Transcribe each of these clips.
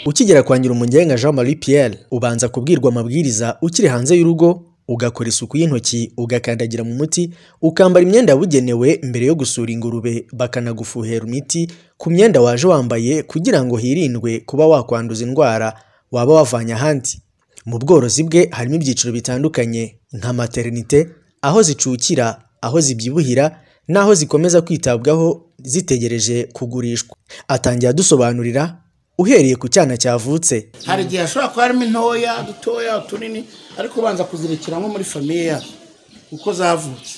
Ukigera kwa Nyirumugenga Jean Marie Pierre ubanza kubwirwa amabwiriza ukiri hanze y'urugo ugakora isuku y'intoki ugakandagira mu muti ukambara imyenda yabugenewe mbere yo gusura ingurube bakanagufuhera imiti ku myenda waje wambaye kugira ngo hirindwe kuba wakwanduza indwara waba wavanye ahandi mu bworozi bwe harimo ibyiciro bitandukanye nka materinite aho zicukira aho zibyibuhira n'aho zikomeza kwitabwaho zitegereje kugurishwa atangira adusobanurira uhereye ku cyana cyavutse hari igihe hashobora kuba harimo intoya dutoya utunini ariko ubanza kuzirikira nko muri famiye yacu uko zavutse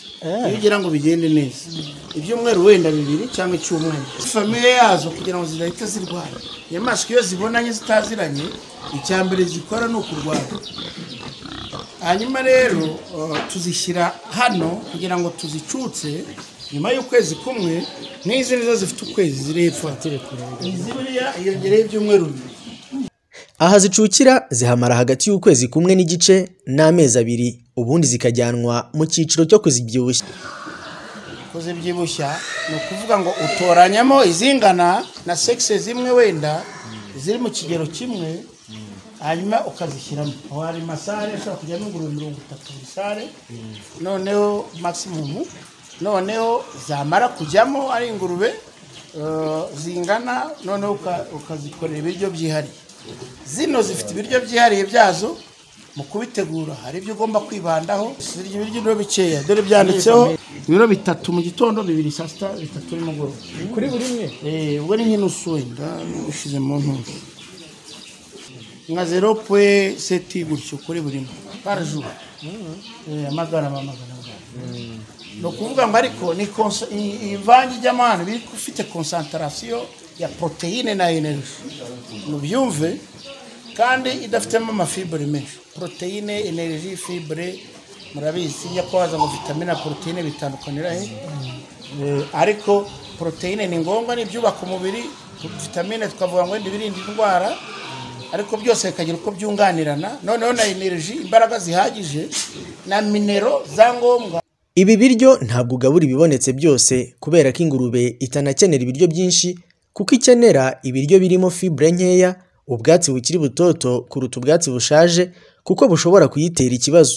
iyo ugira ngo bigende neza ibyumweru wenda bibiri cyangwa icyumweru famiye yazo kugira ngo zidahita zirwara inyamaswa iyo zibonanye zitaziranye icya mbere zikora ni ukurwara hanyuma rero eh, tuzishyira hano kugira ngo tuzicutse nyuma y'ukwezi kumwe n'izi nizo zifite ukwezi ziri hepfo izi buriya hiyongereho ibyumweru bibiri aha zicukira zihamara hagati y'ukwezi kumwe n'igice n'amezi abiri ubundi zikajyanwa mu cyiciro cyo kuzibyibushya kuzibyibushya ni ukuvuga ngo utoranyamo izingana na segisi zimwe wenda ziri mu kigero kimwe hanyuma ukazishyiramo aho hari masare ashobora kujyamo ingurube mirongo itatu buri sare noneho magisimumu noneho zamara kujyamo ari ingurube eh, zingana noneho uka- ukazikorera ibiryo byihariye zino zifite ibiryo byihariye byazo mu kubitegura hari ibyo ugomba kwibandaho zirya ibiryo ibiro bikeya dore byanditseho ibiro bitatu mu gitondo bibiri saa sita bitatu nimugoroba kuri buri imwe Eh, ubwo ni nk'inusuye ndagushyize mu ntuntu nka zero pwe seti gutyo kuri buri mwe paraju amagana amagana ni ukuvuga ngo ariko ni konsa- iyi- iyi mvange ijyamo hano iba ifite konsantarasiyo ya poroteyine na enerji mubyumve kandi idafitemo amafibure menshi poroteyine enerji fibure murabizi iyo kwaza ngo vitamine na poroteyine bitandukanira he Eh, ariko poroteyine ni ngombwa ni ibyubaka umubiri vitamine tukavuga ngo wenda ibirinda indwara ariko byose bikagira uko byunganirana noneho na enerji imbaraga zihagije na minero za ngombwa ibi biryo ntabwo ugabura ibibonetse byose kubera ko ingurube itanakenera ibiryo byinshi kuko ikenera ibiryo birimo fibre nkeya ubwatsi bukiri butoto kuruta ubwatsi bushaje kuko bushobora kuyitera ikibazo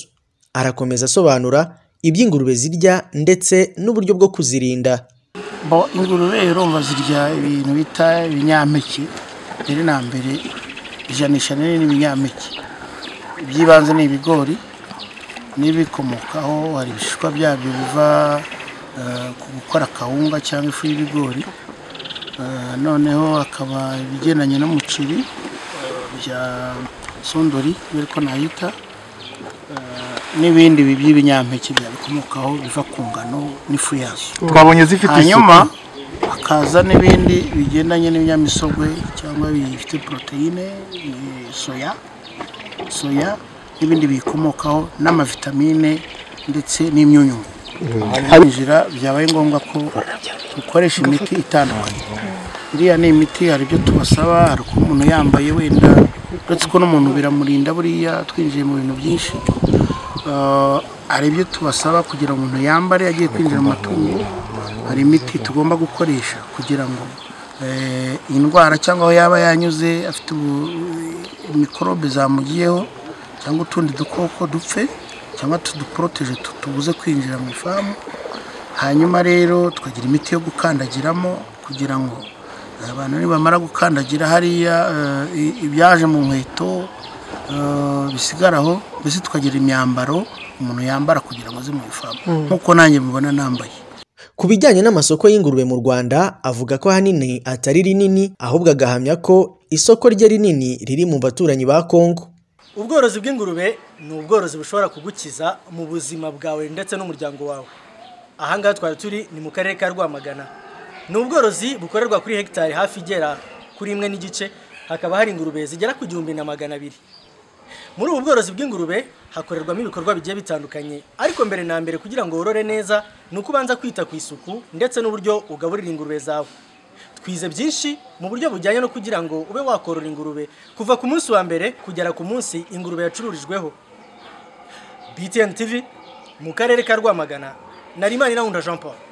arakomeza asobanura iby'ingurube zirya ndetse n'uburyo bwo kuzirinda bo ingurube urumva zirya ibintu bita ibinyampeke mbere na mbere ijanisha rinini ni ibinyampeke iby'ibanze ni ibigori n'ibikomokaho hari ibishishwa byabyo biva eh, ku gukora kawunga cyangwa ifu y'ibigori Eh, noneho hakaba ibigendanye n'umuceri bya sondori iyo ariko nahita Eh, n'ibindi bi- by'ibinyampeke byabikomokaho biva ku ngano n'ifu yazo twabonye zifite hanyuma isuku hakaza n'ibindi bigendanye n'ibinyamisogwe cyangwa bifite poroteyine eh, soya soya n'ibindi biyikomokaho n'amavitamine ndetse n'imyunyungu binjira byabaye ngombwa ko dukoresha imiti itandukanye iriya ni imiti hari ibyo tubasaba hari uko umuntu yambaye wenda uretse ko n'umuntu biramurinda buriya twinjiye mu bintu byinshi Eh, hari ibyo tubasaba kugira ngo umuntu yambare agiye kwinjira mu matungo hari imiti tugomba gukoresha kugira ngo eh, indwara cyangwa aho yaba yanyuze afite ubu- mikorobe zamugiyeho cyangwa utundi dukoko dupfe cyangwa tuduporoteje tubuze kwinjira mu ifamu hanyuma rero tukagira imiti yo gukandagiramo kugira ngo abantu nibamara gukandagira hariya eh, i- ibyaje mu nkweto eh, bisigara aho mbese tukagira imyambaro umuntu yambara kugira ngo aze mu ifamu nk'uko nanjye mubona nambaye Ku bijyanye n'amasoko y'ingurube mu Rwanda avuga ko ahanini atari rinini ahubwo agahamya ko isoko rye rinini riri mu baturanyi ba Kongo ubworozi bw'ingurube ni ubworozi bushobora kugukiza mu buzima bwawe ndetse n'umuryango wawe aha ngaha twari turi ni mu karere ka rwamagana ni ubworozi bukorerwa kuri hegitari hafi igera kuri imwe n'igice hakaba hari ingurube zigera ku gihumbi na magana abiri muri ubu bworozi bw'ingurube hakorerwamo ibikorwa bigiye bitandukanye ariko mbere na mbere kugira ngo worore neza ni uko ubanza kwita ku isuku ndetse n'uburyo ugaburira ingurube zawe twize byinshi mu buryo bujyanye no kugira ngo ube wakorora ingurube kuva ku munsi wa mbere kugera ku munsi ingurube yacururijweho btn tv mu karere ka rwamagana narimana inahunda jean paul